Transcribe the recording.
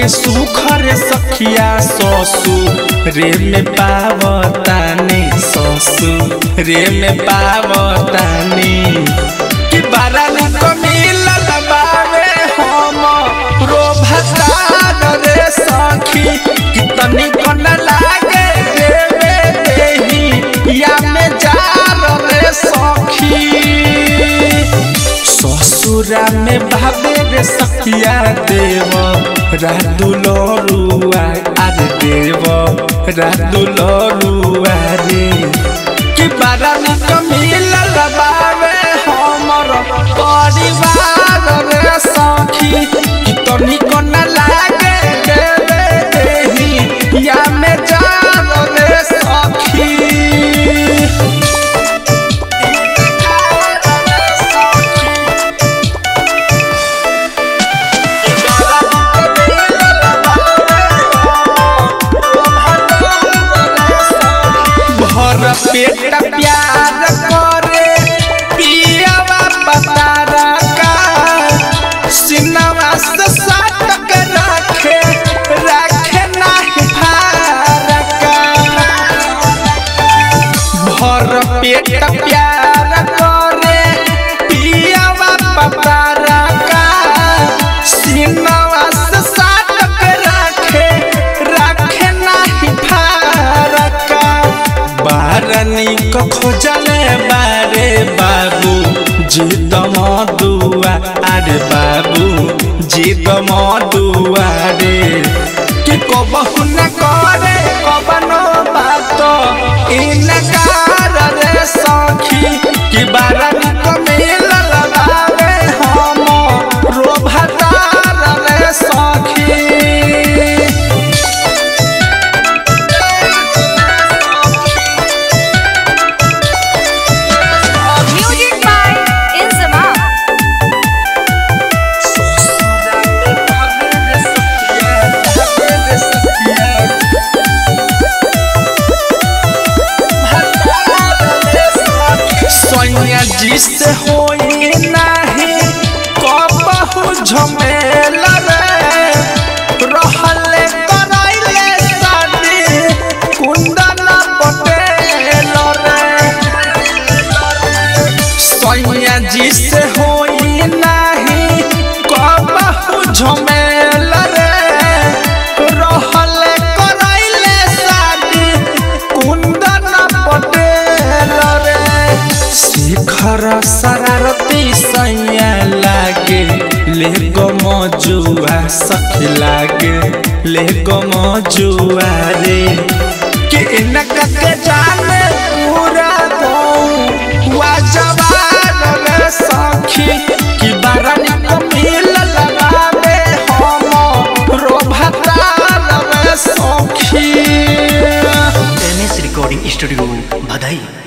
के सुखर सखिया ससु रे में पावतानी ससु रे में पावतानी कि बारा निक मिलल बावे हम रो भतार रे सखी कि तनिक न लागे देवे देही या में जार रे सखी ससुरा में भावे रे सखिया देव रादुलरुआ आरे देव रादुलरुआ रे कि बारा निक मिलल बावे हमर परिवार रे सखी कि तनिक न लागे देवे देही या में जान रे सखी भर पेट प्यार करे पियवा बतारा का सिनवा से साटक रखे रखे नाही फारका भर पेट प्यार करे पियवा बतारा का सिनवा से साटक रखे रखे नाही फारका बारनी को खोजले बारे बाबू जिद मधुआ अरे बाबू जिद मधुआ रे कि कबहु न करे कबनो बात इनकार रे सखी कि बारनी को मिलल बावे हम रो भतार रे सखी Music by Inzama. सोनिया जी से होई नाही कबहू झमेला रे रहले कराइले शादी कुंदन पटेल रे सोनिया जी से होई नाही कबहू झमेला रे रहले कराइले शादी कुंदन पटेल रे शिखर शरारती सैया लागे ले गो मजुआ सखी लागे ले गो मजुआ रे कि इनका के जाने पूरा गाँव वा जवान रे सखी कि बारनी को मिलल बावे हम रो भतार रे सखी एम एस रिकॉर्डिंग स्टूडियो बधाई